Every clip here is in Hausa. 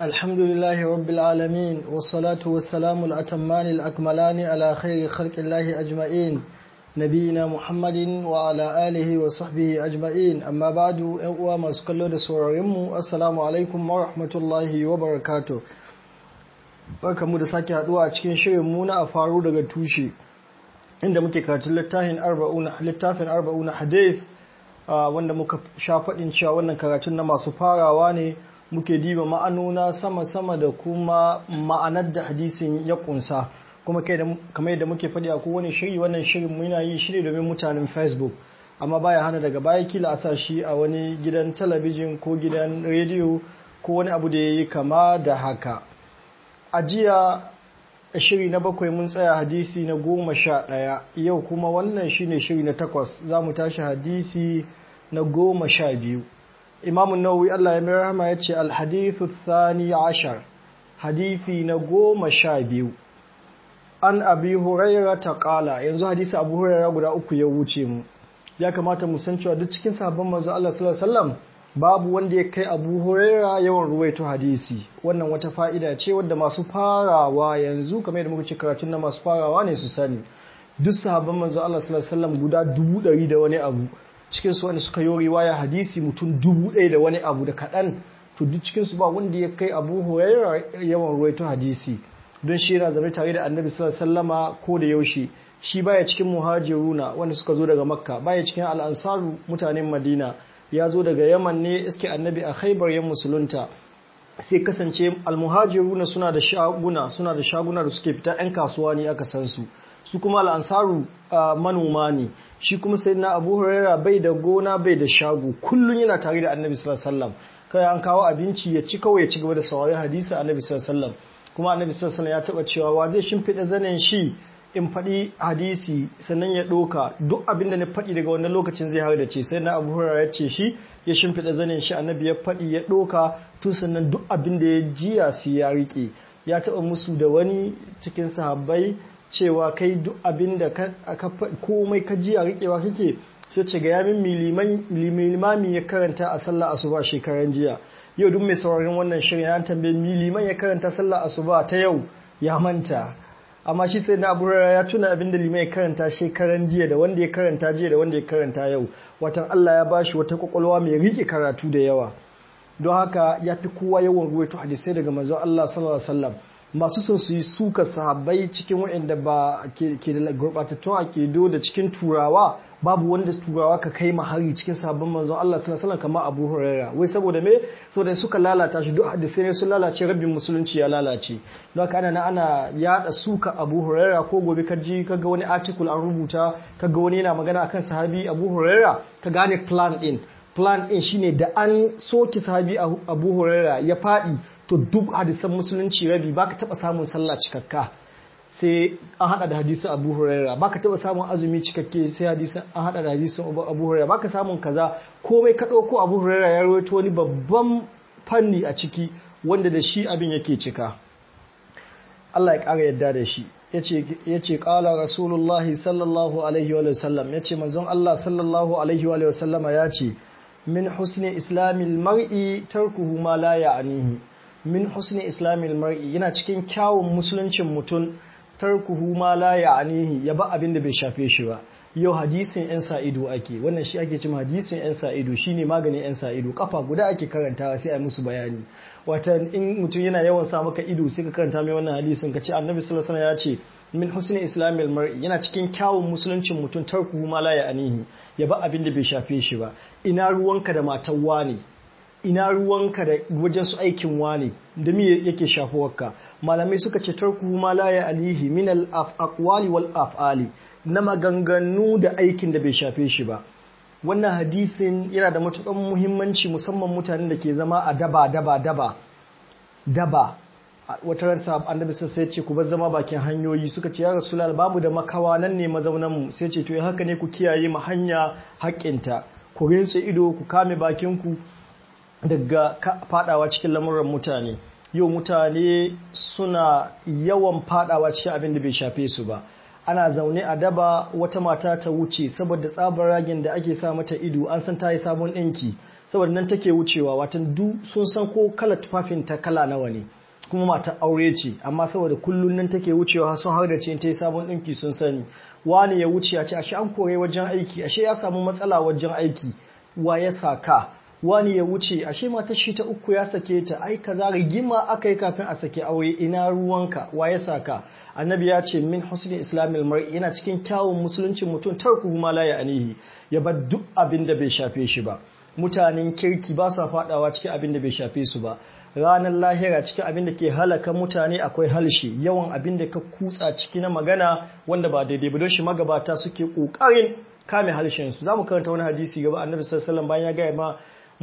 الحمد لله رب العالمين والصلاة والسلام الأتمان الأكملان على خير خلق الله أجمعين نبينا محمد وعلى آله وصحبه أجمعين أما بعد أقوى ما سكالو da sauraronmu assalamu alaikum wa rahmatullahi wa barakatuh barkamu da sake haduwa a cikin shirin mu na faru daga tushe inda muke karatun littafin arba'una littafin arba'una hadith wanda muka sha faɗin cewa wannan karatun na masu farawa ne muke diba ma'anona sama-sama da kuma ma'anar da hadisin ya kunsa kuma kamar yadda muke faɗi a kowane shiri wannan shirin muna yi shiri domin mutanen facebook amma baya hana daga baya kila a sa shi a wani gidan talabijin ko gidan rediyo ko wani abu da ya yi kama da haka a jiya shiri na bakwai mun tsaya hadisi na goma sha ɗaya yau kuma wannan shine shiri na takwas za mu tashi hadisi na goma sha biyu imamun nawawi Allah ya mai rahama ya ce alhadithu thani ashar hadithi na goma sha biyu an abi huraira ta kala yanzu hadisi abu huraira guda uku ya wuce mu ya kamata mu san cewa duk cikin sabon manzo Allah sallallahu alaihi wasallam babu wanda ya kai abu huraira yawan ruwaito hadisi wannan wata fa'ida ce wadda masu farawa yanzu kamar yadda muka ce karatun na masu farawa ne su sani duk sahabban manzo Allah sallallahu alaihi wasallam guda dubu ɗari da wani abu cikin su wanda suka yi riwaya hadisi mutum dubu ɗaya da wani abu da kaɗan to duk cikin su ba wanda ya kai abu huraira yawan ruwaito hadisi don shi yana zama tare da annabi sallallahu alaihi wasallama ko da yaushe shi baya cikin muhajiruna wanda suka zo daga makka baya cikin al'ansaru mutanen madina ya zo daga yaman ne iske annabi a khaibar yan musulunta sai kasance almuhajiruna suna da shaguna suna da shaguna da suke fita yan kasuwa ne aka san su su kuma al'ansaru manoma ne shi kuma sai na abu huraira bai da gona bai da shago kullum yana tare da annabi sallallahu alaihi wasallam kai an kawo abinci ya ci kawai ya ci gaba da sauraron hadisi annabi sallallahu alaihi wasallam kuma annabi sallallahu alaihi wasallam ya taba cewa wa zai shimfida zanen shi in faɗi hadisi sannan ya ɗoka duk abin da na faɗi daga wannan lokacin zai har da ce sai na abu hurara ya ce shi ya shimfiɗa zanen shi annabi ya faɗi ya ɗoka tun sannan duk abin da ya jiya su ya riƙe ya taɓa musu da wani cikin sahabbai cewa kai duk abin da ka komai ka jiya riƙewa kake sai ce ga yamin milimami ya karanta a sallah asuba shekaran jiya yau duk mai sauraron wannan shirin ya tambaye miliman ya karanta sallah asuba ta yau ya manta amma shi sai na abu ya tuna abin da limai karanta shekaran jiya da wanda ya karanta jiya da wanda ya karanta yau watan Allah ya bashi wata kwakwalwa mai rike karatu da yawa don haka ya fi kowa yawan ruwaito hadisai daga manzon Allah sallallahu alaihi wasallam masu son su yi suka sahabbai cikin waɗanda ba ke da gurɓatattun akido da cikin turawa babu wanda turawa ka kai mahari cikin sahabban manzon Allah sallallahu alaihi wasallam kamar Abu Huraira wai saboda me saboda suka lalata shi duk hadisai ne sun lalace rabin musulunci ya lalace don haka ana ana yada suka Abu Huraira ko gobe ka ji kaga wani article an rubuta kaga wani yana magana akan sahabi Abu Huraira ka gane plan din plan din shine da an soki sahabi Abu Huraira ya fadi to duk hadisan musulunci rabi baka taba samun sallah cikakka sai an hada da hadisin Abu Huraira baka taba samun azumi cikakke sai hadisin an hada da hadisin Abu Huraira baka samun kaza komai ka dauko Abu Huraira ya rawaito wani babban fanni a ciki wanda da shi abin yake cika Allah ya kara yadda da shi yace yace qala rasulullahi sallallahu alaihi wa sallam yace manzon Allah sallallahu alaihi wa sallama yace min husni islamil mar'i tarkuhu ma la ya'nihi min husni islamil mar'i yana cikin kyawun musuluncin mutum tarkuhu ma la ya'nihi ya ba abin da bai shafe shi ba yau hadisin yan sa'ido ake wannan shi ake cewa hadisin yan sa'ido shine maganin yan sa'ido kafa guda ake karantawa sai a musu bayani wata in mutum yana yawan sa maka ido sai ka karanta mai wannan hadisin ka ce annabi sallallahu alaihi wasallam ya ce min husni islamil mar'i yana cikin kyawun musuluncin mutum tarkuhu ma la ya'nihi ya ba abin da bai shafe shi ba ina ruwanka da matan wani ina ruwanka da wajen su aikin wane da me yake shafuwarka malamai suka ce tarku ma la ya alihi min al aqwali wal af'ali na maganganu da aikin da bai shafe shi ba wannan hadisin yana da matukan muhimmanci musamman mutanen da ke zama a daba daba daba daba wata ransa annabi sai ce ku bar zama bakin hanyoyi suka ce ya rasulal babu da makawa nan ne mazaunan mu sai ce to haka ne ku kiyaye mu hanya haƙƙinta ku rinse ido ku kame bakin ku daga fadawa cikin lamuran mutane yau mutane suna yawan fadawa cikin abin da bai shafe su ba ana zaune a daba wata mata ta wuce saboda tsabar ragin da ake sa mata ido an san ta yi sabon ɗinki saboda nan take wucewa watan du sun san ko kala tufafin ta kala nawa ne kuma mata aure ce amma saboda kullun nan take wucewa sun har da ce ta yi sabon ɗinki sun sani wani ya wuce a ce ashe an kore wajen aiki ashe ya samu matsala wajen aiki wa ya saka wani ya wuce ashe matar shi ta uku ya sake ta ai kaza rigima aka yi kafin a sake aure ina ruwanka wa ya saka annabi ya ce min husni islamil mar'i yana cikin kyawun musuluncin mutum tarku ma la ya'nihi ya bar duk abin da bai shafe shi ba mutanen kirki ba sa fadawa cikin abin da bai shafe su ba ranar lahira cikin abin da ke halaka mutane akwai halshe yawan abin da ka kutsa ciki na magana wanda ba daidai ba don shi magabata suke kokarin kame halshen su zamu karanta wani hadisi gaba annabi sallallahu alaihi wasallam bayan ya gaya ma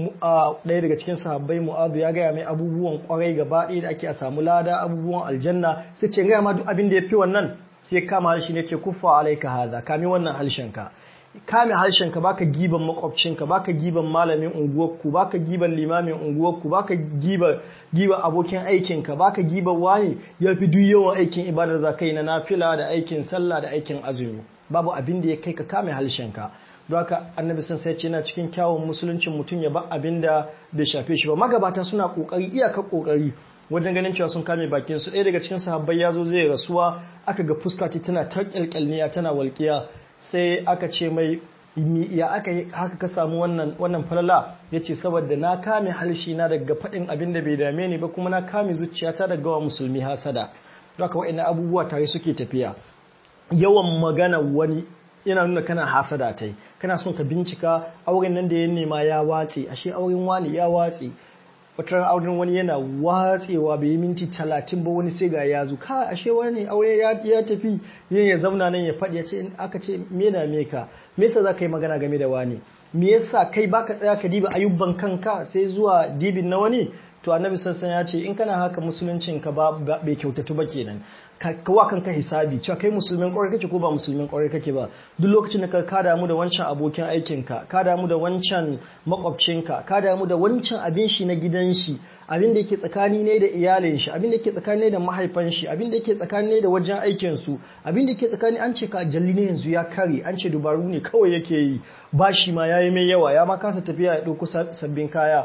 ɗaya daga cikin sahabbai mu'adu ya gaya mai abubuwan kwarai gaba ɗaya da ake a samu lada abubuwan aljanna sai ce gaya ma duk abin da ya fi wannan sai kama harshe ne ce kuffa alaika haza kame wannan harshenka kame harshenka baka giban makwabcinka baka giban malamin unguwarku baka giban limamin unguwarku baka giba giba abokin aikinka baka giban wani ya fi duk yawan aikin ibadar zakai na nafila da aikin sallah da aikin azumi babu abin da ya kai ka kame harshenka don haka annabi sun sai ce yana cikin kyawun musuluncin mutum ya ba abin da bai shafe shi ba magabata suna kokari iyakar kokari wajen ganin cewa sun kame bakin su ɗaya daga cikin sahabbai ya zo zai rasuwa aka ga fuska ta tana ta kyalkyalniya tana walƙiya sai aka ce mai ya aka yi haka ka samu wannan wannan falala yace saboda na kame halshi na daga faɗin abin da bai dame ni ba kuma na kame zuciyata daga wa musulmi hasada don haka wa'annan abubuwa tare suke tafiya yawan magana wani yana nuna kana hasada ta yi kana son ka bincika auren nan da ya nema ya watse ashe auren wani ya watse wata auren wani yana watsewa bai yi minti talatin ba wani sai ga ya zo ka ashe wani aure ya tafi yin ya zauna nan ya faɗi ya ce aka ce me na me ka me yasa za ka yi magana game da wani me yasa kai baka tsaya ka diba ayyuban kanka sai zuwa dibin na wani to annabi sassan ya ce in kana haka musuluncin ka ba bai kyautatu ba kenan ka wa kanka hisabi cewa kai musulmin kwarai kake ko ba musulmin kwarai kake ba duk lokacin da ka ka damu da wancan abokin aikinka ka damu da wancan makwabcinka ka damu da wancan abin shi na gidan shi abin da yake tsakani ne da iyalin shi abin da yake tsakani ne da mahaifan shi abin da yake tsakani ne da wajen aikin su abin da yake tsakani an ce ka jalli ne yanzu ya kare an ce dubaru ne kawai yake yi bashi ma yayi mai yawa ya ma kasa tafiya ya dauko sabbin kaya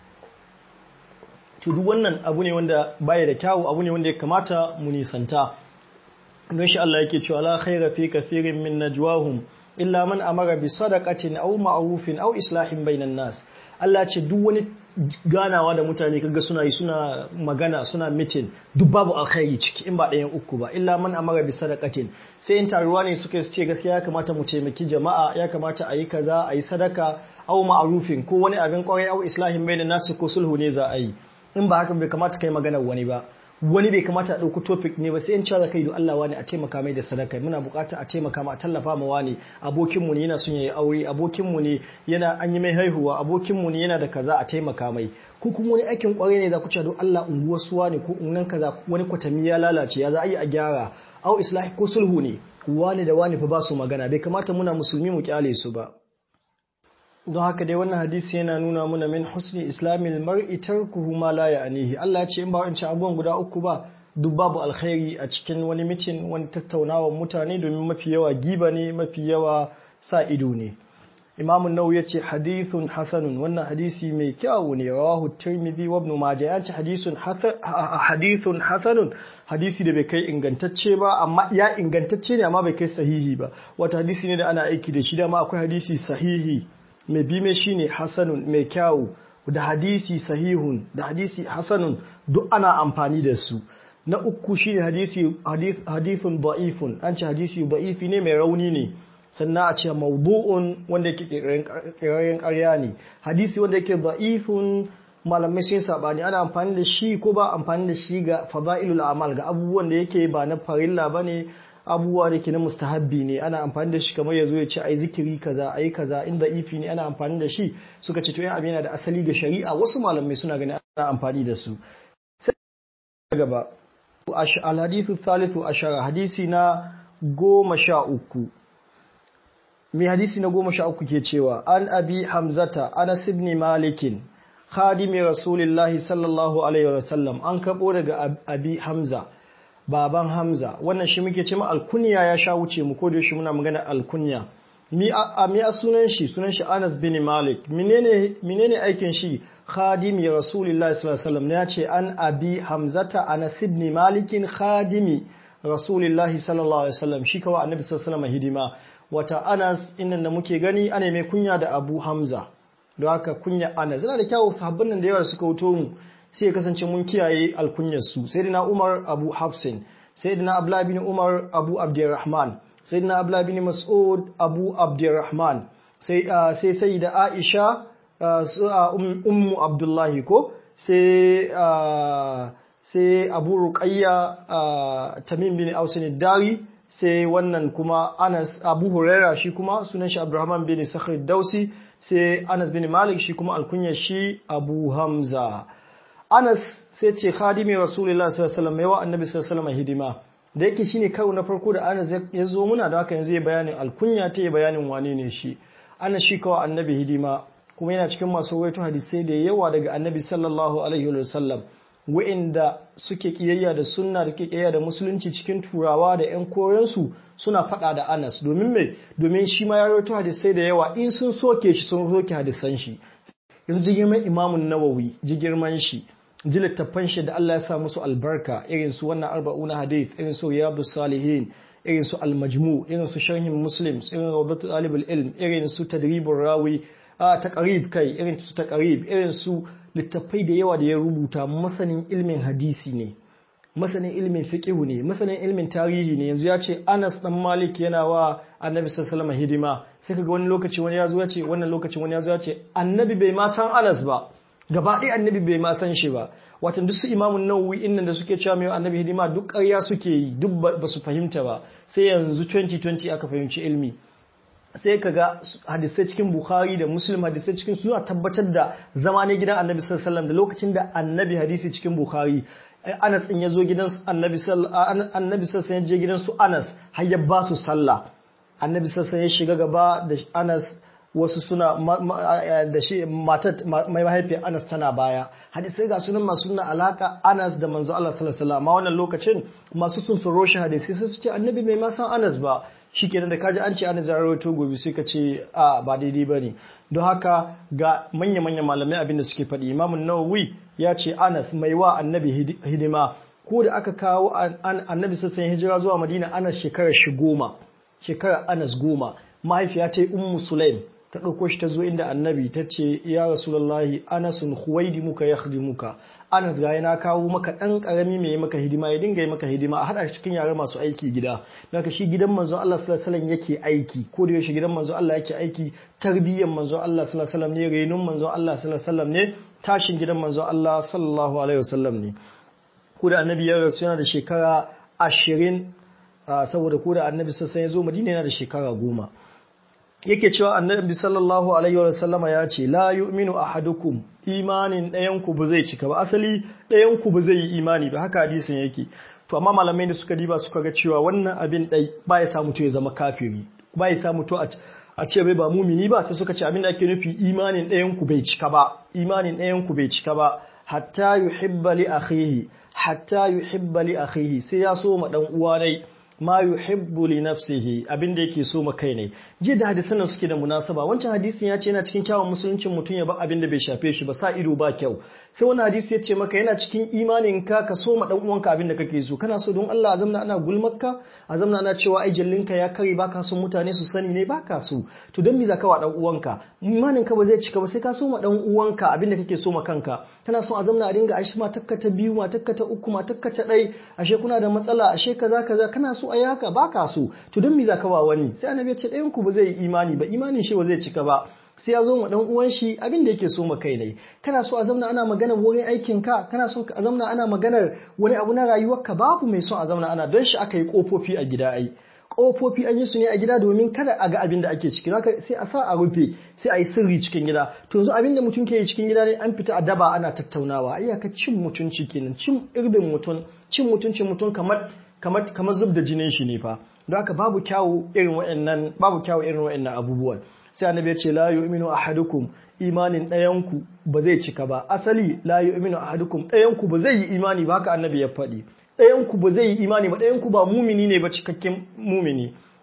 to duk wannan abu ne wanda baya da kyawu abu ne wanda ya kamata mu nisanta don shi Allah yake cewa la khaira fi kathirin min najwahum illa man amara bi sadaqatin aw ma'rufin aw islahin bainan nas Allah ce duk wani ganawa da mutane kaga suna yi suna magana suna meeting duk babu alkhairi ciki in ba ɗayan uku ba illa man amara bi sadaqatin sai in taruwa ne suke ce gaskiya ya kamata mu taimaki jama'a ya kamata a yi kaza a yi sadaka aw ma'rufin ko wani abin kwarai aw islahin bainan nas ko sulhu ne za a yi in ba haka bai kamata kai maganar wani ba wani bai kamata a ɗauki topic ne ba sai in cewa kai don Allah wani a taimaka mai da sadaka muna bukata a taimaka ma a tallafa ma wani abokin mu ne yana son yayi aure abokin mu ne yana an yi mai haihuwa abokin mu ne yana da kaza a taimaka mai ko kuma wani aikin kwarai ne za ku ce don Allah unguwar suwa ne ko ungan kaza wani kwatami ya lalace ya za a yi a gyara au islahi ko sulhu ne wani da wani fa ba su magana bai kamata muna musulmi mu kyale su ba don haka dai wannan hadisi yana nuna muna min husni islamil mar'i tarkuhu ma la ya'nihi Allah ya ce in ba wancan abubuwan guda uku ba duk babu alkhairi a cikin wani mitin wani tattaunawa mutane domin mafi yawa giba ne mafi yawa sa ido ne Imam Nawawi ya ce hadithun hasanun wannan hadisi mai kyau ne rawahu Tirmidhi wa Ibn Majah ya ce hadithun hadithun hasanun hadisi da bai kai ingantacce ba amma ya ingantacce ne amma bai kai sahihi ba wata hadisi ne da ana aiki da shi da ma akwai hadisi sahihi mai bi mai shine hasanun mai kyawu da hadisi sahihun da hadisi hasanun duk ana amfani da su na uku shine hadisi hadithun da'ifun an ce hadisi da'ifi ne mai rauni ne sannan a ce mawdu'un wanda yake kirkirar ƙarya ne hadisi wanda yake da'ifun malamai sun sabani ana amfani da shi ko ba amfani da shi ga fada'ilul amal ga abubuwan da yake ba na farilla bane abubuwa da ke na mustahabbi ne ana amfani da shi kamar ya zo ya ce ai zikiri kaza ai kaza inda ifi ne ana amfani da shi suka ce to yan abin yana da asali ga shari'a wasu malamai suna ganin ana amfani da su sai gaba al-hadithu thalithu ashara hadisi na goma sha uku mai hadisi na goma sha uku ke cewa an abi hamzata anas ibn malikin khadimi rasulillahi sallallahu alaihi wa sallam an kabo daga abi hamza baban Hamza wannan shi muke ce alkunya ya sha wuce mu ko da shi muna magana alkunya mi a mi a sunan shi sunan shi Anas bin Malik menene menene aikin shi khadimi Rasulullahi sallallahu alaihi wasallam ya ce an abi Hamzata Anas ibn Malikin khadimi Rasulullahi sallallahu alaihi wasallam shi kawai Annabi sallallahu alaihi wasallam hidima wata Anas innan da muke gani ana mai kunya da Abu Hamza don haka kunya Anas yana da kyau sahabban nan da yawa suka wuto mu sai ya kasance mun kiyaye alkunyar su sayyidina Umar Abu Hafsin sayyidina Abdullah bin Umar Abu Abdurrahman sayyidina Abdullah bin Mas'ud Abu Abdurrahman sai sai sayyida Aisha ummu Abdullahi ko sai sai Abu Ruqayya Tamim bin Ausin Dari sai wannan kuma Anas Abu Huraira shi kuma sunan shi Abdurrahman bin Sakhr Dausi sai Anas bin Malik shi kuma alkunyar shi Abu Hamza Anas sai ce khadimi Rasulullah sallallahu alaihi wasallam yawa Annabi sallallahu alaihi wasallam hidima da yake shine karo na farko da Anas ya zo muna da haka yanzu ya bayanin alkunya ta ya bayanin wane ne shi Anas shi kawai Annabi hidima kuma yana cikin masu rawaito hadisai da yawa daga Annabi sallallahu alaihi wasallam wa'inda suke kiyayya da sunna da kiyayya da musulunci cikin turawa da ƴan korensu suna faɗa da Anas domin me domin shi ma ya rawaito hadisai da yawa in sun soke shi sun soke hadisan shi yanzu ji girman Imamun Nawawi ji girman shi ji littattafan shi da Allah ya sa musu albarka irin su wannan arba'una hadith irin su riyadus salihin irin su al-majmu irin su sharhin muslim irin rawdatu talibul ilm irin su tadribur rawi a taqrib kai irin su taqrib irin su littattafai da yawa da ya rubuta masanin ilmin hadisi ne masanin ilmin fiqhu ne masanin ilmin tarihi ne yanzu ya ce Anas dan Malik yana wa Annabi sallallahu alaihi hidima sai kaga wani lokaci wani ya zo ya ce wannan lokacin wani ya zo ya ce Annabi bai ma san Anas ba gaba ɗaya Annabi bai ma san shi ba watan duk su Imamun Nawawi innan da suke cewa mai Annabi hidima duk ƙarya suke yi duk ba su fahimta ba sai yanzu 2020 aka fahimci ilmi sai ka ga hadisai cikin Bukhari da Muslim hadisai cikin suna tabbatar da zama ne gidan Annabi sallallahu alaihi wasallam da lokacin da Annabi hadisi cikin Bukhari Anas din yazo gidan Annabi sallallahu Annabi sallallahu ya je gidan su Anas har ya ba su sallah Annabi sallallahu ya shiga gaba da Anas wasu suna da shi matar mai mahaifiyar Anas tana baya hadisai ga sunan masu nuna alaka Anas da manzo Allah sallallahu alaihi wasallam wannan lokacin masu sun sun roshi hadisi sai su ce Annabi bai ma san Anas ba shi kenan da kaji an ce ana zararoto gobe sai ka ce a ba daidai ba ne don haka ga manya-manya malamai abinda suke faɗi imamun nawawi ya ce anas mai wa annabi hidima ko da aka kawo annabi sassan hijira zuwa madina anas shekarar shi goma shekarar anas goma mahaifiya ta yi ummu sulaim ta ɗauko shi ta zo inda annabi ta ce ya rasulallahi anasun huwaidi muka ya muka anas ga na kawo maka ɗan ƙarami mai maka hidima ya dinga yi maka hidima a haɗa shi cikin yare masu aiki gida daga shi gidan manzon Allah sallallahu alaihi yake aiki ko da yaushe gidan manzon Allah yake aiki tarbiyyar manzon Allah sallallahu alaihi ne renun manzon Allah sallallahu alaihi ne tashin gidan manzon Allah sallallahu alaihi wasallam ne ko da annabi ya rasu yana da shekara ashirin saboda ko da annabi sassan ya zo madina yana da shekara goma yake cewa annabi sallallahu alaihi wa sallama ya ce la yu'minu ahadukum imanin ɗayan ku ba zai cika ba asali ɗayan ku ba zai yi imani ba haka hadisin yake to amma malamai da suka diba suka ga cewa wannan abin ɗai ba ya samu to ya zama kafiri ba ya samu to a ce bai ba mumini ba sai suka ce abin da ake nufi imanin ɗayan ku bai cika ba imanin ɗayan ku bai cika ba hatta yuhibba li akhihi hatta yuhibba li akhihi sai ya so ma dan uwa dai ma yuhibbu li nafsihi abinda yake so ma kai ne jiya da hadisan nan suke da munasaba wancan hadisin ya ce yana cikin kyawun musuluncin mutum ya ba abinda bai shafe shi ba sa ido ba kyau sai wani hadisi ya ce maka yana cikin imanin ka ka so ma dan uwanka abinda kake so kana so don Allah azamna ana gulmakka azamna ana cewa ai jallinka ya kare baka son mutane su sani ne baka so to don me zaka wa dan uwanka imanin ka ba zai cika ba sai ka so ma dan uwanka abinda kake so ma kanka kana son azamna a dinga ashe matakka ta biyu matakka ta uku matakka ta dai ashe kuna da matsala ashe kaza kaza kana so ai haka baka so to don me zaka wa wani sai annabi ya ce ɗayan ku ba zai yi imani ba imanin shi ba zai cika ba sai ya zo ma dan uwan shi abin da yake so ma kai ne kana so a zamna ana magana wurin aikin ka kana so a zamna ana maganar wani abu na rayuwarka babu mai son a zamna ana don shi aka yi kofofi a gida ai kofofi an yi su ne a gida domin kada a ga abin da ake ciki haka sai a sa a rufe sai a yi sirri cikin gida to yanzu abin da mutum ke yi cikin gida ne an fita a daba ana tattaunawa ai ka cin mutunci kenan cin irbin mutum cin mutuncin mutum kamar kamar kamar zub da jinin shi ne fa don haka babu kyawu irin waɗannan babu kyawu irin waɗannan abubuwan sai annabi ya ce la yu'minu ahadukum imanin ɗayanku ba zai cika ba asali la yu'minu ahadukum ɗayanku ba zai yi imani ba haka annabi ya faɗi ɗayanku ba zai yi imani ba ɗayanku ba mumini ne ba cikakken mumini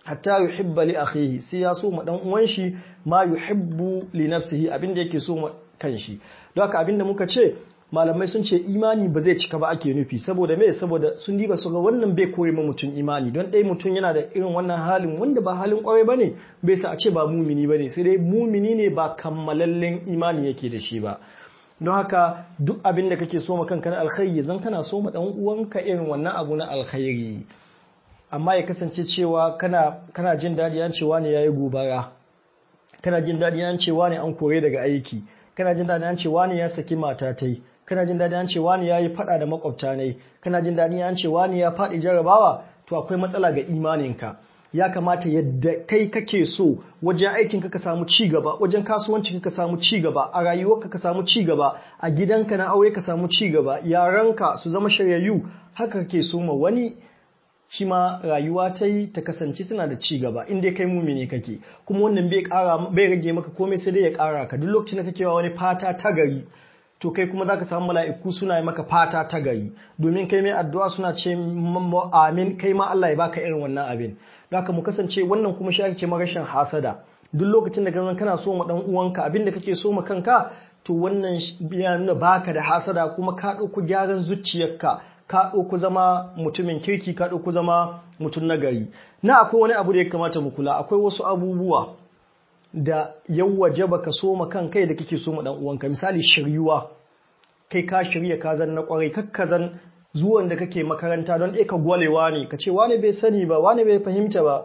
hatta yuhibba li akhihi sai ya so ma dan uwan shi ma yuhibbu li nafsihi abinda yake so ma kanshi don haka abinda muka ce malamai sun ce imani ba zai cika ba ake nufi saboda me saboda sun diba su ga wannan bai koyi ma mutum imani don ɗaya mutum yana da irin wannan halin wanda ba halin kwarai ba ne bai sa a ce ba mumini ba ne sai dai mumini ne ba kammalallen imani yake da shi ba don haka duk abin da kake so ma kanka na alkhairi zan kana so ma dan uwanka irin wannan abu na alkhairi amma ya kasance cewa kana kana jin daɗi an cewa ne yayi gobara kana jin daɗi an cewa ne an kore daga aiki kana jin daɗi an cewa ne ya saki mata tai kana jin daɗi an ce wani ya yi faɗa da makwabta ne kana jin daɗi an ce wani ya faɗi jarabawa to akwai matsala ga imaninka ya kamata yadda kai kake so wajen aikin ka samu ci gaba wajen kasuwanci ka samu ci gaba a rayuwarka ka samu ci gaba a gidanka na aure ka samu ci gaba yaranka su zama shiryayyu haka kake so ma wani shi ma rayuwa ta yi ta kasance tana da ci gaba in dai kai mumini kake kuma wannan bai kara bai rage maka komai sai dai ya kara ka duk lokacin da kake wa wani fata ta gari to kai kuma zaka samu mala'iku suna yi maka fata ta gari domin kai mai addu'a suna ce amin kai ma Allah ya baka irin wannan abin haka mu kasance wannan kuma shi ake ce rashin hasada duk lokacin da gangan kana so ma dan uwanka abin da kake so ma kanka to wannan ya nuna baka da hasada kuma ka dauko gyaran zuciyarka ka dauko zama mutumin kirki ka dauko zama mutum nagari na akwai wani abu da ya kamata mu kula akwai wasu abubuwa da yawaje baka so ma kan kai da kake so ma dan uwanka misali shiryuwa kai ka shirya ka zan na kwarai kakkazan zuwan da kake makaranta don ɗaya ka gwalewa ne ka ce wani bai sani ba wani bai fahimta ba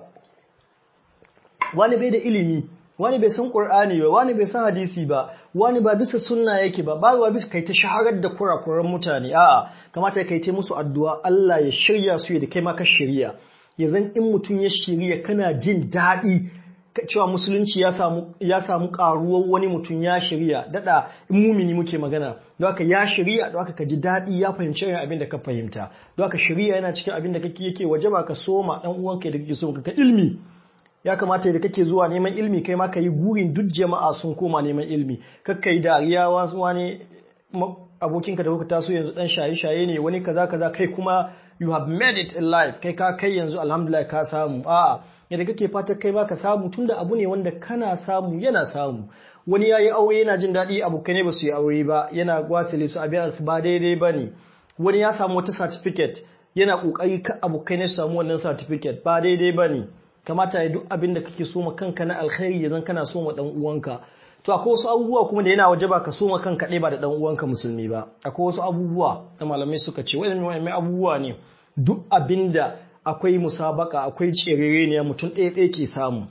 wani bai da ilimi wani bai san qur'ani ba wani bai san hadisi ba wani ba bisa sunna yake ba ba bisa kai ta shaharar da kurakuran mutane a'a kamata kai ta musu addu'a Allah ya shirya su da kai ma ka shirya ya zan in mutum ya shirya kana jin daɗi cewa musulunci ya samu ya samu karuwar wani mutum ya shirya dada in mumini muke magana don haka ya shirya don haka ka ji daɗi ya fahimci irin abin da ka fahimta don haka shirya yana cikin abin da kake yake waje ba ka soma dan uwanka da kake so ka ilmi ya kamata da kake zuwa neman ilmi kai ma ka yi gurin duk jama'a sun koma neman ilmi kakka yi dariya wasu wani abokinka da kuka taso yanzu dan shaye-shaye ne wani kaza kaza kai kuma you have made it in life kai ka kai yanzu alhamdulillah ka samu a'a yadda kake fata kai baka samu tunda abu ne wanda kana samu yana samu wani yayi aure yana jin daɗi abokai ne ba su yi aure ba yana gwasile su abin ba daidai ba ne wani ya samu wata certificate yana ƙoƙari ka abokai ne su samu wannan certificate ba daidai ba ne kamata ya duk abin da kake so ma kanka na alkhairi ya zan kana so ma dan uwanka to akwai wasu abubuwa kuma da yana waje ba ka so ma kanka ɗaya ba da dan uwanka musulmi ba akwai wasu abubuwa da malamai suka ce waɗannan abubuwa ne duk abinda akwai musabaka akwai cerere ne mutum ɗaya ɗaya ke samu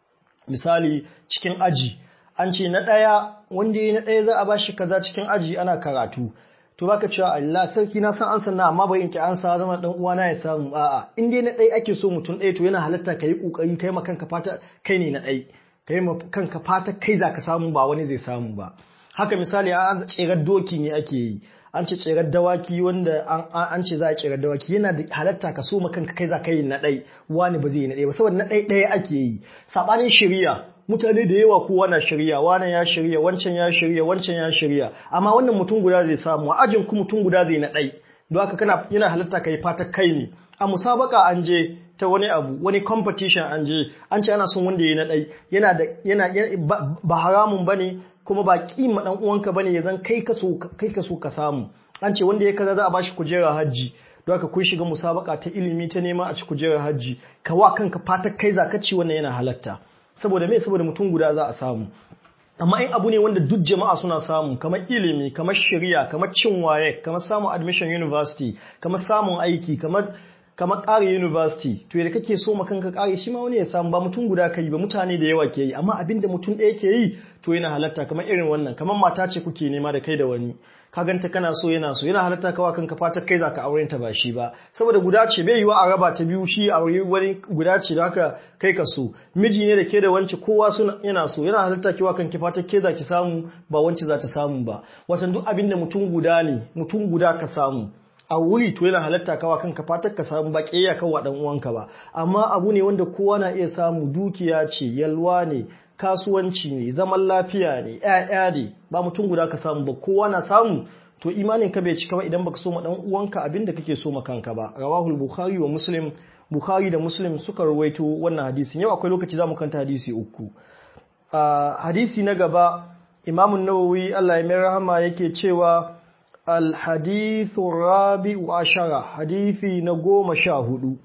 misali cikin aji an ce na ɗaya wanda ya na ɗaya za a bashi kaza cikin aji ana karatu to baka cewa Allah sarki na san an sanna amma bai inki an sa zama dan uwana ya samu a'a in dai na ɗaya ake so mutum ɗaya to yana halatta ka yi kokari kai ma kanka fata kai ne na ɗaya kai ma kanka fata kai za ka samu ba wani zai samu ba haka misali an tserar doki ne ake yi an ce tserar dawaki wanda an ce za a tserar dawaki yana da halatta ka so kanka kai za ka yi na ɗai wani ba zai yi na ɗaya ba saboda na ɗai ɗaya ake yi saɓanin shirya mutane da yawa kowa na shirya wani ya shirya wancan ya shirya wancan ya shirya amma wannan mutum guda zai samu a ajin ku mutum guda zai na ɗai don haka kana yana halatta ka yi fata kai ne a musabaka an je ta wani abu wani competition an je an ce ana son wanda ya na ɗai yana da yana ba haramun bane kuma ba kima dan uwanka bane ya zan kai ka so kai ka so ka samu an ce wanda ya kaza za a bashi kujera hajji don haka kun shiga musabaka ta ilimi ta nema a ci kujerar hajji ka wa kanka fata kai zaka ci wannan yana halatta saboda me saboda mutum guda za a samu amma in abu ne wanda duk jama'a suna samu kamar ilimi kamar shari'a kamar cin waye kamar samun admission university kamar samun aiki kamar kamar ƙare university to yadda kake so ma kanka ƙare shi ma wani ya samu ba mutum guda kai ba mutane da yawa ke yi amma abin da mutum ɗaya ke yi to yana halatta kamar irin wannan kamar mata ce kuke nema da kai da wani ka ganta kana so yana so yana halatta kawa kanka fata kai zaka auren ta ba shi ba saboda guda ce bai yiwa a raba ta biyu shi aure wani guda ce da haka kai ka so miji ne da ke da wance kowa suna yana so yana halatta kiwa kanki fata ke zaki samu ba wance za ta samu ba watan duk abin da mutum guda ne mutum guda ka samu a wuri to yana halatta kawa kanka fatar ka samu ba ƙeya kawa dan uwanka ba amma abu ne wanda kowa na iya samu dukiya ce yalwa ne kasuwanci ne zaman lafiya ne ƴaƴa ne ba mutum guda ka samu ba kowa na samu to imanin ka bai cika ba idan baka so ma dan uwanka abin da kake so ma kanka ba rawahul bukhari wa muslim bukhari da muslim suka rawaito wannan hadisin yau akwai lokaci zamu kanta hadisi uku hadisi na gaba imamun nawawi Allah ya mai rahama yake cewa al-hadithu rabi'u ashara hadisi na goma sha hudu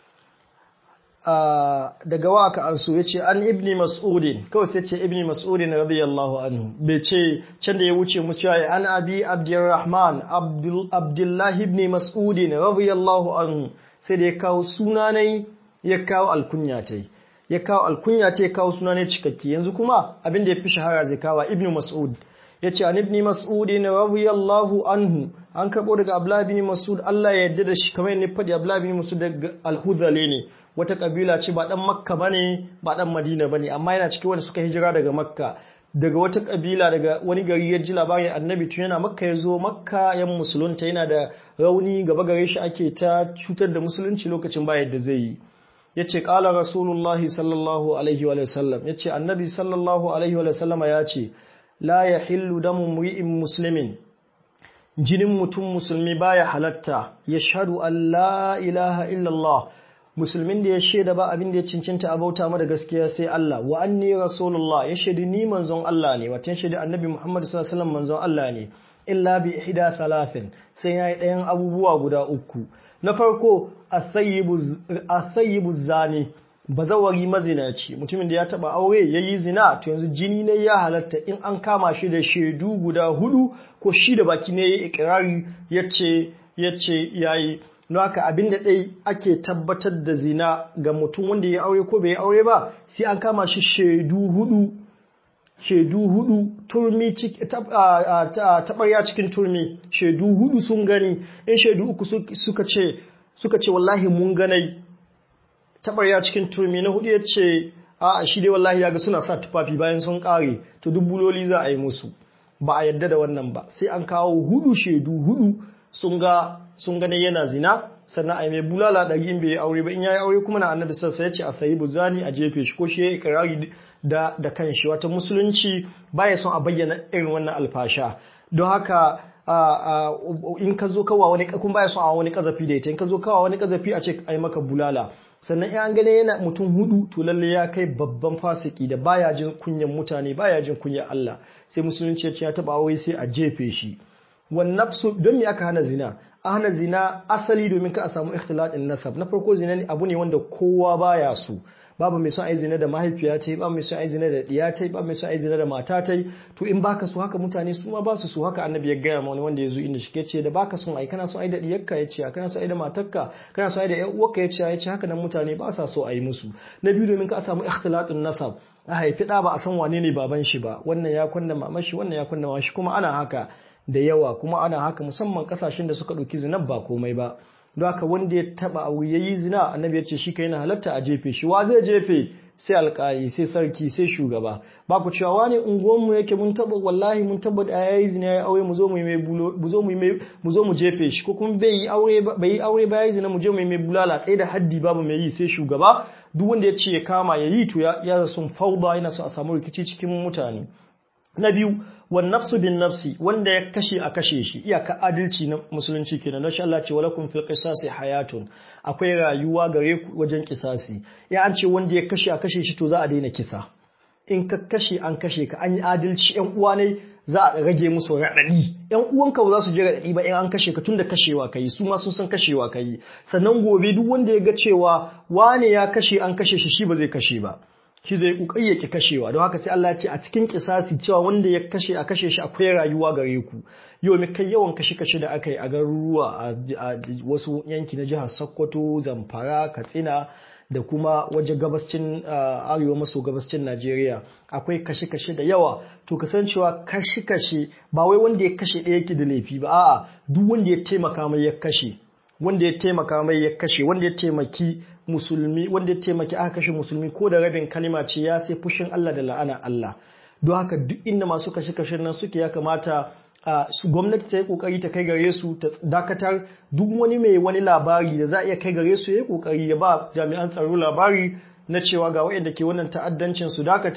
daga waka an so yace an ibni mas'udin kawai sai ce ibni mas'udin radiyallahu anhu bai ce can da ya wuce mu cewa an abi abdurrahman abdullahi ibn mas'udin radiyallahu anhu sai da ya kawo sunanai ya kawo alkunya tai ya kawo alkunya tai ya kawo sunanai cikakke yanzu kuma abin da ya fi shahara zai kawo ibn mas'ud yace an ibn mas'udin radiyallahu anhu an karbo daga abdullahi ibn mas'ud Allah ya yarda da shi kamar yadda faɗi abdullahi ibn mas'ud daga al-hudhali ne wata kabila ce ba dan makka bane ba dan madina bane amma yana cikin wanda suka hijira daga makka daga wata kabila daga wani gari ya ji labarin annabi tun yana makka ya zo makka yan musulunta yana da rauni gaba gare shi ake ta cutar da musulunci lokacin ba yadda zai yi yace qala rasulullahi sallallahu alaihi wa sallam yace annabi sallallahu alaihi wa sallam ya ce la yahillu damu mri'in muslimin jinin mutum musulmi baya halatta yashhadu an la ilaha illallah musulmin da ya shaida ba abin da ya cincinta a bauta mada gaskiya sai Allah wa anni rasulullah ya shaidi ni manzon Allah ne wata ya shaidi annabi Muhammad sallallahu alaihi wasallam manzon Allah ne illa bi ihda thalathin sai yayi ɗayan abubuwa guda uku na farko asayyibu zani bazawari mazinaci mutumin da ya taba aure yayi zina to yanzu jini ne ya halatta in an kama shi da shaidu guda hudu ko shi da baki ne yayi ikrari yace yace yayi don haka abin da ɗai ake tabbatar da zina ga mutum wanda ya aure ko bai yi aure ba sai an kama shi shaidu hudu shaidu hudu turmi taɓarya cikin turmi shaidu hudu sun gani in shaidu uku suka ce suka ce wallahi mun ganai taɓarya cikin turmi na hudu ya ce a shi dai wallahi ya ga suna sa tufafi bayan sun ƙare to duk buloli za a yi musu ba a yadda da wannan ba sai an kawo hudu shaidu hudu sun ga sun gane yana zina sannan ai mai bulala ɗari in bai yi aure ba in ya yi aure kuma na annabi sassa ya ce a sayi buzani a jefe shi ko shi ya yi ikirari da da kanshi wata musulunci baya son a bayyana irin wannan alfasha don haka in ka zo kawa wani kun baya son a wani kazafi da ita in ka zo kawa wani kazafi a ce ai maka bulala sannan in an gane yana mutum hudu to lalle ya kai babban fasiki da baya jin kunyan mutane baya jin kunyan Allah sai musulunci ya ce ya taba aure sai a jefe shi wan nafsu don me aka hana zina a hana zina asali domin ka a samu ikhtilatin nasab na farko zina abu ne wanda kowa baya so babu mai son ai zina da mahaifiya ta babu mai son ai zina da diya ta babu mai son ai zina da mata ta to in baka so haka mutane su ma ba su so haka annabi ya gaya ma wani wanda ya zo inda shike ce da baka son ai kana son ai da diyarka ya ce kana son ai da matarka kana son ai da ƴan uwarka ya ce ya ce haka nan mutane ba sa so ai musu na biyu domin ka a samu ikhtilatin nasab a haifi ɗa ba a san wane ne baban shi ba wannan ya kunna mamashi wannan ya kunna mamashi kuma ana haka da yawa kuma ana haka musamman kasashen da suka ɗauki zina ba komai ba don haka wanda ya taba abu ya yi zina annabi ya ce shi kai na halatta a jefe shi wa zai jefe sai alƙali sai sarki sai shugaba ba ku cewa wani unguwanmu yake mun taba wallahi mun taba da ya yi zina ya aure mu zo mu mai mu zo mu mu zo mu jefe shi ko kuma bai yi aure bai yi aure ba ya yi zina mu je mu mai bulala tsaye da haddi babu mai yi sai shugaba duk wanda ya ce ya kama ya yi to ya sun fauda yana so a samu rikici cikin mutane na biyu wan nafsu bin nafsi wanda ya kashe a kashe shi iyaka adalci na musulunci kenan don Allah ce walakum fil qisasi hayatun akwai rayuwa gare ku wajen kisasi ya an ce wanda ya kashe a kashe shi to za a daina kisa in ka kashe an kashe ka an yi adalci yan uwa ne za a rage musu raɗaɗi yan uwanka ba za su je raɗaɗi ba in an kashe ka tunda kashewa kai su ma sun san kashewa kai sannan gobe duk wanda ya ga cewa wane ya kashe an kashe shi shi ba zai kashe ba shi zai kokari yake kashewa don haka sai Allah ya ce a cikin kisasi cewa wanda ya kashe a kashe shi akwai rayuwa gare ku yau mai kai yawan kashe kashe da aka yi a garuruwa a wasu yanki na jihar Sokoto Zamfara Katsina da kuma waje gabascin arewa maso gabascin Najeriya akwai kashe kashe da yawa to kasancewa kashe kashe ba wai wanda ya kashe ɗaya yake da laifi ba a'a duk wanda ya taimaka mai ya kashe wanda ya taimaka mai ya kashe wanda ya taimaki musulmi wanda ya taimaki aka kashe musulmi ko da rabin kalima ce ya sai fushin Allah da la'ana Allah don haka duk inda masu kashe kashe nan suke ya kamata su gwamnati ta yi kokari ta kai gare su ta dakatar duk wani mai wani labari da za a iya kai gare su ya yi kokari ya ba jami'an tsaro labari na cewa ga waɗanda ke wannan ta'addancin su dakata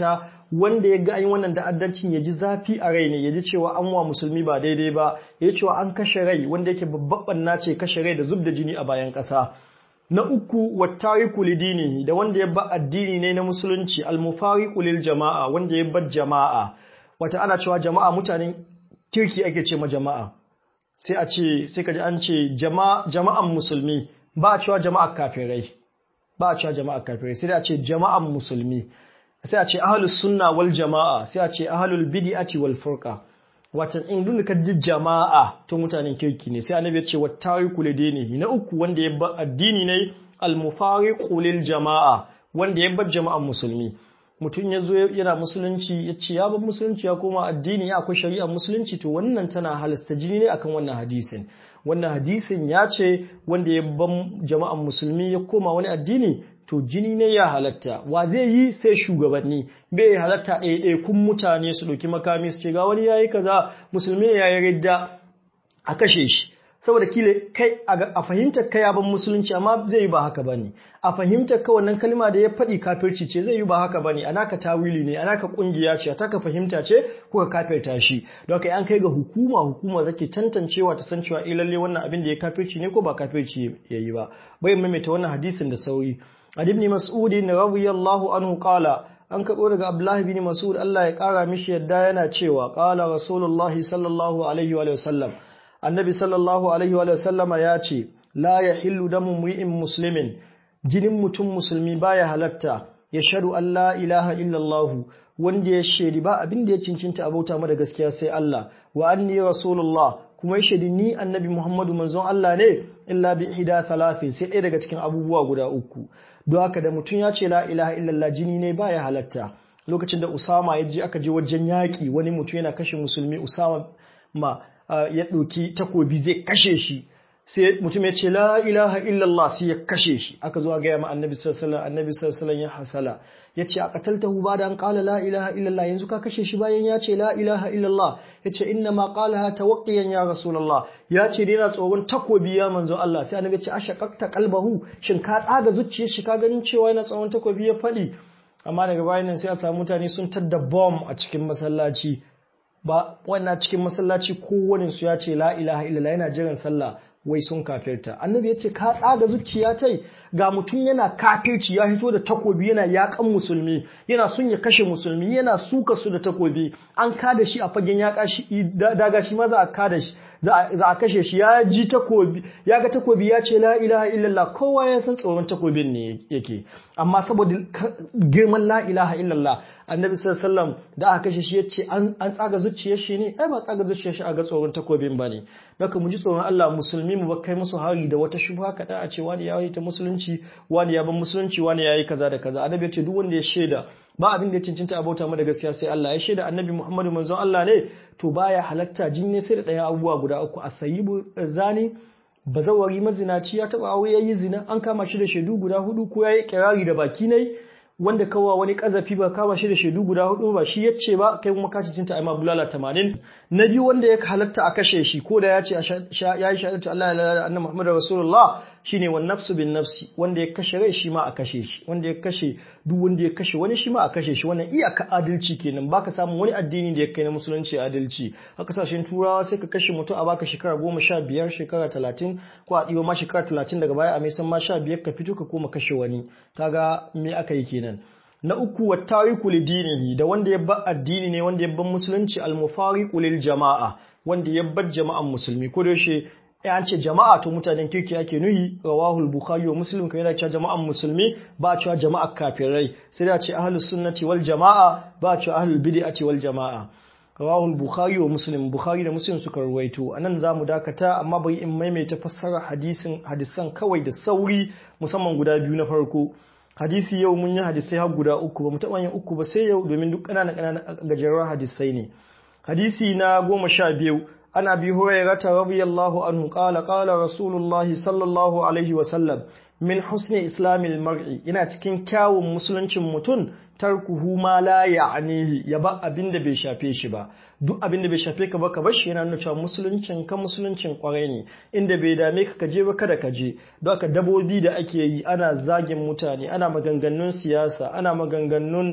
wanda ya ga an yi wannan ta'addancin ya ji zafi a rai ne ya ji cewa an wa musulmi ba daidai ba ya ji cewa an kashe rai wanda yake babban na ce kashe rai da zub da jini a bayan ƙasa na uku wattariku lidini da wanda ya ba addini ne na musulunci almufariqu lil jama'a wanda ya bar jama'a wata ana cewa jama'a mutanen kirki ake ce ma jama'a sai a ce sai kaji an ce jama'an musulmi ba a cewa jama'a kafirai ba a cewa jama'a kafirai sai a ce jama'an musulmi sai a ce ahlus sunna wal jama'a sai a ce ahlul bid'ati wal furqa watan in duk ka ji jama'a to mutanen kirki ne sai annabi ya ce wattariku lidini na uku wanda ya bar addini ne al mufariqu lil jama'a wanda ya bar jama'an musulmi mutum ya zo yana musulunci ya ce ya bar musulunci ya koma addini ya akwai shari'ar musulunci to wannan tana halasta jini ne akan wannan hadisin wannan hadisin ya ce wanda ya ban jama'an musulmi ya koma wani addini to jini ne ya halatta wa zai yi sai shugabanni bai halatta ɗaya kun mutane su ɗauki makami su ce ga wani yayi kaza musulmi ne yayi ridda a kashe shi saboda kile kai a fahimtar kai ya ban musulunci amma zai yi ba haka bane a fahimtar ka wannan kalma da ya faɗi kafirci ce zai yi ba haka bane anaka tawili ne anaka kungiya ce ta ka fahimta ce ko ka kafirta shi don haka an kai ga hukuma hukuma zake tantancewa ta san cewa eh lalle wannan abin da ya kafirci ne ko ba kafirci yayi ba bai maimaita wannan hadisin da sauri ibn mas'ud radiyallahu anhu qala an kaɓo daga Abdullahi bin Mas'ud Allah ya ƙara mishi yadda yana cewa ƙala Rasulullahi sallallahu alaihi wa sallam annabi sallallahu alaihi wa sallama ya ce la ya hillu damu mu'in muslimin jinin mutum musulmi baya halatta ya shaɗu Allah ilaha illallah wanda ya shaidi ba abin da ya cincinta abauta mada gaskiya sai Allah wa anni rasulullah kuma ya shaidi ni annabi Muhammadu manzon Allah ne illa bi ihda thalathin sai ɗaya daga cikin abubuwa guda uku don haka da mutum ya ce la ilaha illallah jini ne baya halatta lokacin da Usama ya je aka je wajen yaƙi wani mutum yana kashe musulmi Usama ma ya ɗauki takobi zai kashe shi sai mutum ya ce la ilaha illallah sai ya kashe shi aka zo gaya ma annabi sallallahu annabi sallallahu ya hasala ya ce a qataltahu ba da an qala la ilaha illallah yanzu ka kashe shi bayan ya ce la ilaha illallah ya ce inna ma qalaha tawqiyan ya rasulullah ya ce yana tsoron takobi ya manzo Allah sai annabi ya ce ashaqaqta qalbahu shin ka tsaga zuciyar shi ka ganin cewa yana tsoron takobi ya faɗi amma daga bayan nan sai a samu mutane sun tadda bomb a cikin masallaci ba wannan cikin masallaci kowane su ya ce la ilaha illallah yana jiran sallah wai sun kafirta annabi ya ce ka tsaga zuciya tai ga mutum yana kafirci ya hito da takobi yana yakan musulmi yana son ya kashe musulmi yana suka su da takobi an kada shi a fagen ya daga shi ma za a kada shi za a kashe shi ya ji takobi ya ga takobi ya ce la ilaha illallah kowa ya san tsoron takobin ne yake amma saboda girman la ilaha illallah annabi sallallahu da aka kashe shi yace an an tsaga zuciyar shi ne ai ba tsaga zuciyar shi a ga tsoron takobin bane haka mu ji tsoron Allah musulmi mu ba kai musu hari da wata shubha kada a ce wani ya yi ta musulunci wani ya ban musulunci wani ya yi kaza da kaza annabi ya ce duk wanda ya shaida ba abin da ya cincinta abota mu da gaskiya sai Allah ya shaida annabi Muhammadu manzon Allah ne to baya halatta jinne sai da ɗayan abubuwa guda uku a sayibu zani bazawari mazinaci ya taba aure yayi zina an kama shi da shaidu guda hudu ko yayi kirari da baki ne wanda kawa wani kazafi ba kama shi da shaidu guda hudu ba shi yace ba kai kuma ka cinta ai ma bulala 80 na biyu wanda ya halatta a kashe shi ko da yace yayi shahadatu Allah la ilaha anna muhammadar rasulullah shine wan nafsu bin nafsi wanda ya kashe rai shi ma a kashe shi wanda ya kashe duk wanda ya kashe wani shi ma a kashe shi wannan iyaka adalci kenan baka samu wani addini da ya kai na musulunci adalci a kasashen turawa sai ka kashe mutum a baka shekara goma sha biyar shekara talatin ko a ɗiba ma shekara talatin daga baya a mai san ma sha biyar ka fito ka koma kashe wani kaga me aka yi kenan na uku wa tariku lidinihi da wanda ya bar addini ne wanda ya bar musulunci al-mufariqu lil jama'a wanda ya bar jama'an musulmi ko da yaushe an ce jama'a to mutanen kirki ake nuhi rawahul bukhari wa muslim kai yana cewa jama'an musulmi ba cewa jama'ar kafirai sai da ce ahlus sunnati wal jama'a ba cewa ahlul bid'ati wal jama'a rawahul bukhari wa muslim bukhari da muslim suka ruwaito anan zamu dakata amma bai in maimaita fassara hadisin hadisan kawai da sauri musamman guda biyu na farko hadisi yau mun yi hadisai har guda uku ba mu taɓa yin uku ba sai yau domin duk ƙananan ƙananan gajerun hadisai ne hadisi na goma sha biyu عن أبي هريرة رضي الله عنه قال قال رسول الله صلى الله عليه وسلم من حسن إسلام المرء ina cikin kyawun musuluncin mutum tarkuhu ma la ya'nihi ya ba abin da bai shafe shi ba duk abin da bai shafe ka ba ka bar shi yana nuna cewa musuluncin ka musuluncin kwarai ne inda bai dame ka kaje ba kada ka je don haka dabobi da ake yi ana zagin mutane ana maganganun siyasa ana maganganun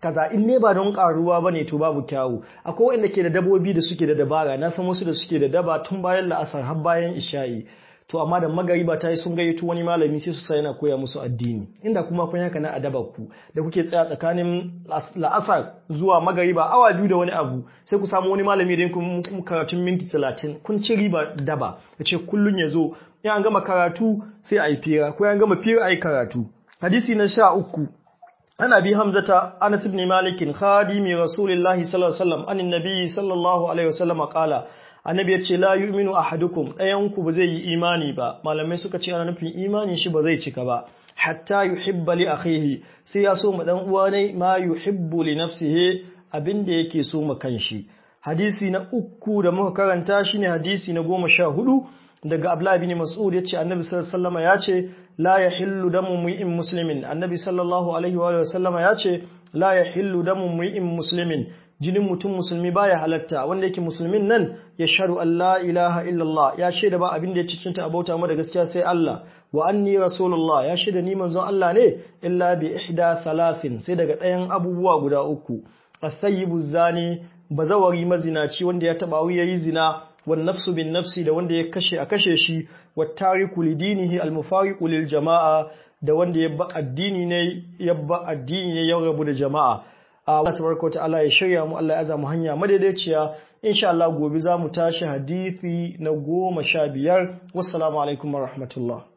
kaza in ne ba don karuwa bane to babu kyawu akwai wanda ke da dabobi da suke da dabara na san wasu da suke da daba tun bayan la'asar har bayan isha'i to amma da magariba ta yi sun gayyato wani malami sai su sa yana koya musu addini inda kuma kun haka na adaba ku da kuke tsaya tsakanin la'asar zuwa magariba awa biyu da wani abu sai ku samu wani malami da kun karatun minti talatin kun ci riba daba ya ce kullum ya zo in an gama karatu sai a yi fira ko an gama fira a yi karatu hadisi na sha uku ana bi hamzata anas ibn malikin khadimi rasulillahi sallallahu alaihi wasallam anin nabi sallallahu alaihi wasallam qala annabi ya ce la yu'minu ahadukum ɗayanku ba zai yi imani ba malamai suka ce ana nufin imanin shi ba zai cika ba hatta yuhibba li akhihi sai ya so ma dan uwa ne ma yuhibbu li nafsihi abinda yake so ma kanshi hadisi na uku da muka karanta shine hadisi na goma sha hudu daga Abdullah bin Mas'ud yace annabi sallallahu alaihi wasallam yace la yahillu damu mu'min muslimin annabi sallallahu alaihi wa sallama yace la yahillu damu mu'min muslimin jinin mutum musulmi baya halatta wanda yake musulmin nan ya sharu Allah ilaha illallah ya shaida ba abin da ya cikinta abauta mu da gaskiya sai Allah wa anni rasulullah ya shaida ni manzon Allah ne illa bi ihda thalathin sai daga ɗayan abubuwa guda uku as-sayyibu zani bazawari mazinaci wanda ya taba yayi zina wan nafsu bin nafsi da wanda ya kashe a kashe shi wat tariku lidinihi al-mufariqu lil jama'a da wanda ya ba addini ne ya ba addini ne ya rabu da jama'a Allah tabaraka ta'ala ya shirya mu Allah ya aza mu hanya madaidaiciya insha Allah gobe za mu tashi hadisi na goma sha biyar wassalamu alaikum wa rahmatullah